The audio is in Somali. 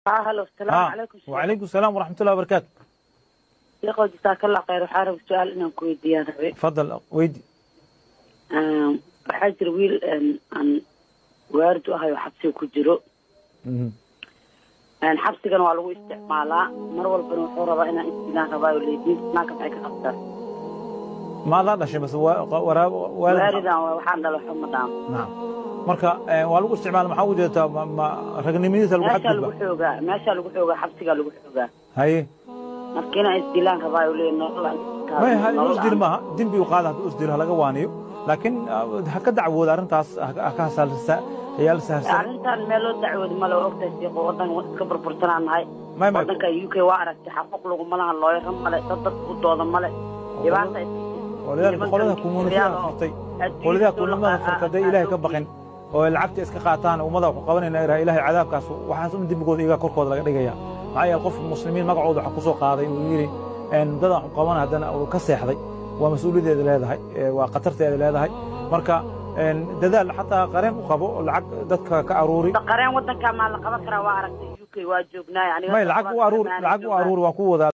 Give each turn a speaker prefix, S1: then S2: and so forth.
S1: ها هلا السلام
S2: ها
S1: عليكم
S2: وعليكم السلام ورحمة الله وبركاته
S1: يقول جزاك الله خير waxaa raba su-aal inaan ku weydiiyaan rabe
S2: تفضل ويدي
S1: Een, waxaa jira wiil een, aan waardu ahay oo xabsiga ku jiro
S2: مهم.
S1: Een, xabsigana waa lagu isticmaalaa mar walbana wuxuu rabaa inaan istilaan rabaa oo leediin naaka maxay ka qabtaan
S2: ماذا dhashay bas waa waraa waalid
S1: waalidan waa waxaan dhalo xuma dhaam
S2: نعم marka ee, waa lagu isticmaala maxaa u jeedaa ma- ma ragnimadiisa lagu
S1: meeshaa lagu
S2: xadgudba
S1: xoogaa meeshaa lagu xoogaa xabsigaa lagu xoogaa
S2: haye
S1: marka inaan isdilaan rabaa oo leeyahay nolol aan iska
S2: may
S1: qaadin,
S2: ha
S1: nolol
S2: usdil
S1: aan-
S2: maaha dembi u qaada hadduu usdil ha laga waaniyo laakiin ah, ha ka dacwooda arrintaas ha- ha ka hasalsa yaal saharsan
S1: arrintan meel loo dacwoodi male waa ogtahay siiqo waddan iska burbursanaan nahay
S2: may may
S1: waddanka u k waa aragtay xaquuq laguma laha looyaro male dad dad u dooda male dhibaata
S2: walidaalika qolada communitida furtay qoladaha kulamada furtay hadday ilaahay ka baqin oo ay lacagta iska qaataan ummada waxu qabanayna iraa ilaahay cadaabkaas waxaas un dembigooda iyaga korkooda laga dhigaya maxaa yeele qof muslimiin magacooda waxa ku soo qaaday uu yidhi een, dadaan waxu qaban haddana uu ka seexday waa mas-uuliyaddeeda leedahay ee, waa khatarteeda leedahay marka een, dadaal xataa qareen u qabo oo lacag dadka ka aruuri
S1: qareen waddanka maa la qaban karaa waa aragtay u k waa joognaa aniga
S2: may lacag u aruuri lacag u aruuri waan ku wadaa